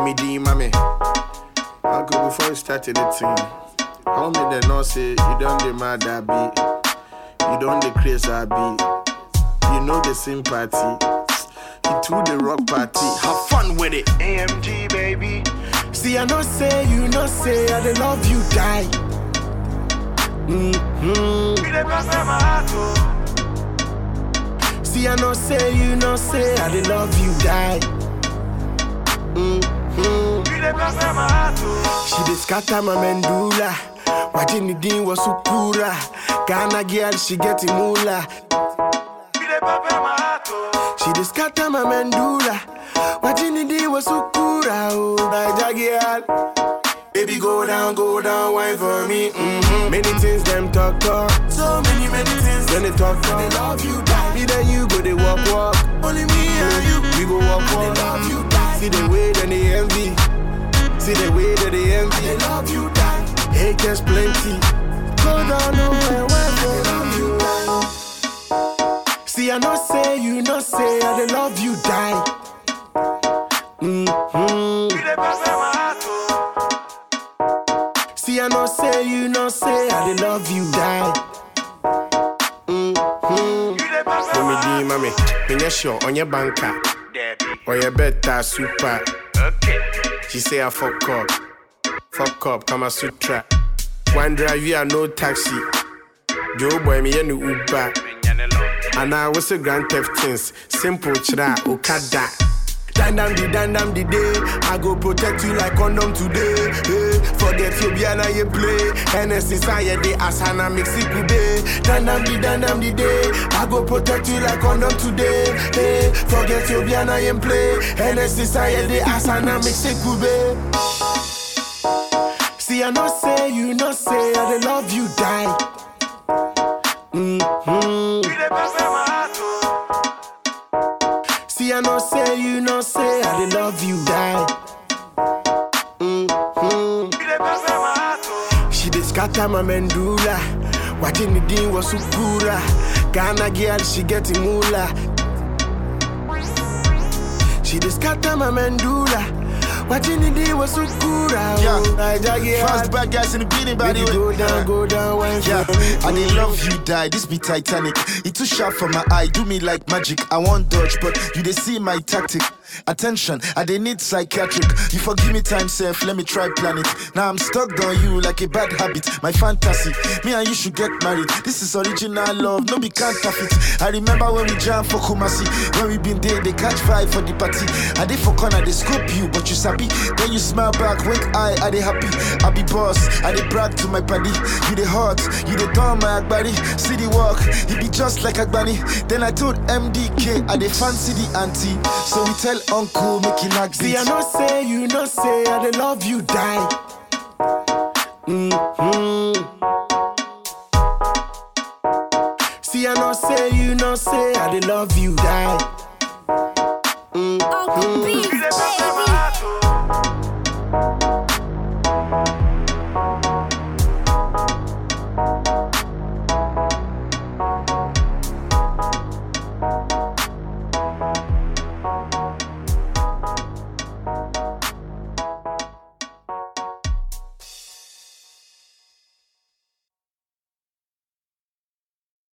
me D, mommy. I go before you started the thing. I want me to know say you don't the mad I be. You don't the craze I be. You know the sympathy. You to the rock party. Have fun with it. AMG baby. See I know say you know say I dey love you die. Mm-hmm. See I know say you know say I dey love you die. Mm-hmm. She dey scatter my mandula. Watching the dean was sukura. Ghana girl, she get moolah. She dey scatter my mandula. Watching the dean was sukura. Oh, Naija girl. Baby, go down, go down, wine for me. Mm-hmm. Many things them talk talk. So many, many things. When they talk talk, they love you, die. Me then you go, they walk walk. Only me and you. We go walk walk. They love you, die. See the way that they envy. See the way that they envy. They love you, die. Haters plenty. Go down, nowhere, wine for they love you, die. See, I know say you know say I they love you, die. Mm-hmm. See, I know say you know say I they love you, die. Mm-hmm. Mommy D, mommy, when you're sure on your banker, or your better super. She say I fuck up, fuck up, Kama Sutra. One drive, you are no taxi. Joe boy, me and Uber. And I was a grand theft things, simple chra, okada. Dandam di dandam di day. I go protect you like condom today. Hey, forget you be you play. NS inside the asana mix it today. Dandam di dandam di day. I go protect you like condom today. Hey, forget you be you play. NS inside the asana mix it today. See I know say you know say I dey love you die. Mm-hmm. See, I know say you know say I dey love you die. Mm-hmm. She dey scatter my mandula. Watching the dean was sukura. Ghana girl, she getting moolah. She dey scatter my mandula. Watching the dean was sukura. Yeah. Oh, Naija girl. Fast bad guys in the beating body. Baby, go down, go down, wine Yeah, for me. I dey love you die. This be Titanic. It too sharp for my eye, do me like magic. I want dodge, but you dey see my tactic. Attention, I dey need psychiatric. You forgive me time, self. Let me try plan it. Now I'm stuck on you like a bad habit. My fantasy, me and you should get married. This is original love, no be counterfeit. I remember when we jam for Kumasi, when we been there, they catch vibe for the party. I dey for corner, they scope you, but you sabi. Then you smile back, wink eye, I dey happy. I be boss, I dey brag to my paddy. You dey hot, you dey turn my agbari. See the walk, he be just like Agbani. Then I told MDK, I dey fancy the auntie. So we tell uncle, make he knock See, I know say you know say I dey love you die. Mm-hmm. See, I know say you know say I dey love you die.